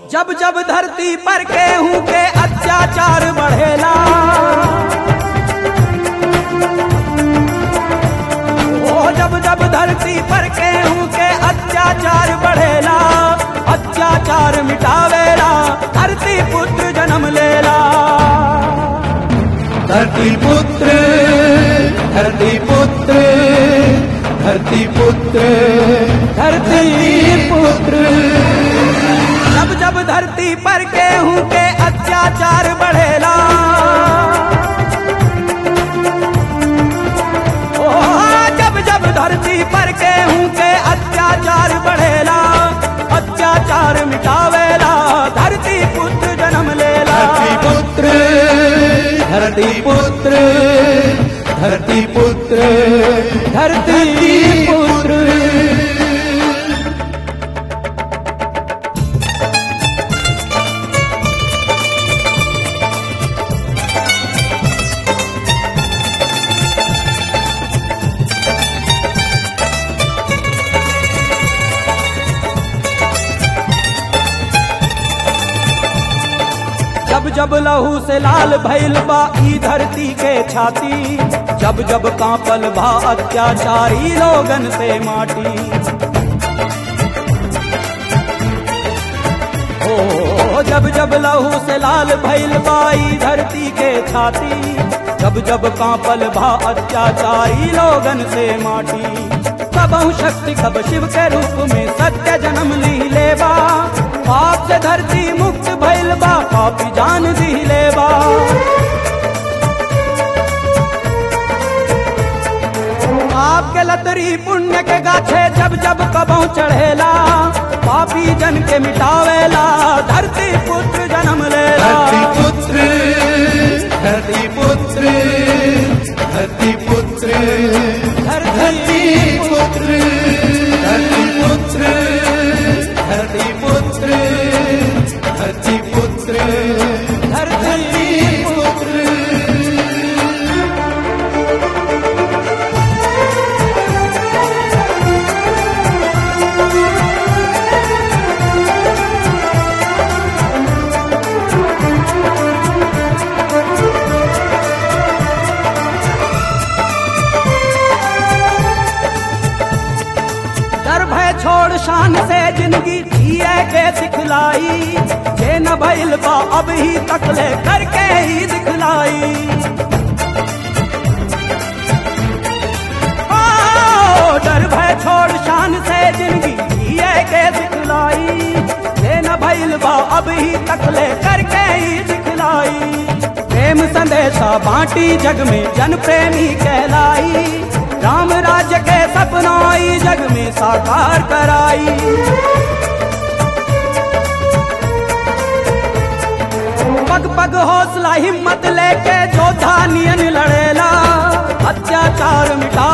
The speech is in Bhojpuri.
जब जब धरती पर केहू के अत्याचार बढ़ेला ओ जब जब धरती पर केहू के अत्याचार बढ़ेला अत्याचार मिटावेला धरती पुत्र जन्म लेला धरती पुत्र धरती पुत्र धरती पुत्र धरती पुत्र जब जब धरती पर केहू के अत्याचार बढ़ेला ओ जब जब धरती पर केहू के अत्याचार बढ़ेला अत्याचार मिटावेला धरती पुत्र जन्म लेला धरती पुत्र धरती पुत्र धरती पुत्र धरती पुत्र जब जब लहू से लाल भइल बा ई धरती के छाती जब जब कांपल बा अत्याचारी लोगन से माटी ओ जब जब लहू से लाल भइल बा ई धरती के छाती जब जब कांपल बा अत्याचारी लोगन से माटी कबहु शक्ति कब शिव के रूप में सत्य जन्म ली लेबा पाप से धरती मुक्त भइल बा पापी जान दी लेबा आपके लतरी पुण्य के गाछे जब जब कबहु चढ़ेला पापी जन के मिटावेला धरती पुत्र जन्म लेला धरती पुत्र धरती पुत्र धरती पुत्र धरती पुत्र धरती पुत्र धरती पुत्र धरती पुत्र धरती पुत्र डर भय छोड़ शान से जिंदगी जिए के सिखलाई जे न भइल बा अब ही तकले करके ही दिखलाई ओ, डर भय छोड़ शान से जिंदगी जिए के सिखलाई जे न भइल बा अब ही तकले करके ही दिखलाई प्रेम संदेशा बांटी जग में जन प्रेमी कहलाई राम राज्य के सपना ई जग में साकार कराई पग पग हौसला हिम्मत लेके जोधा नियन लड़ेला अत्याचार मिटा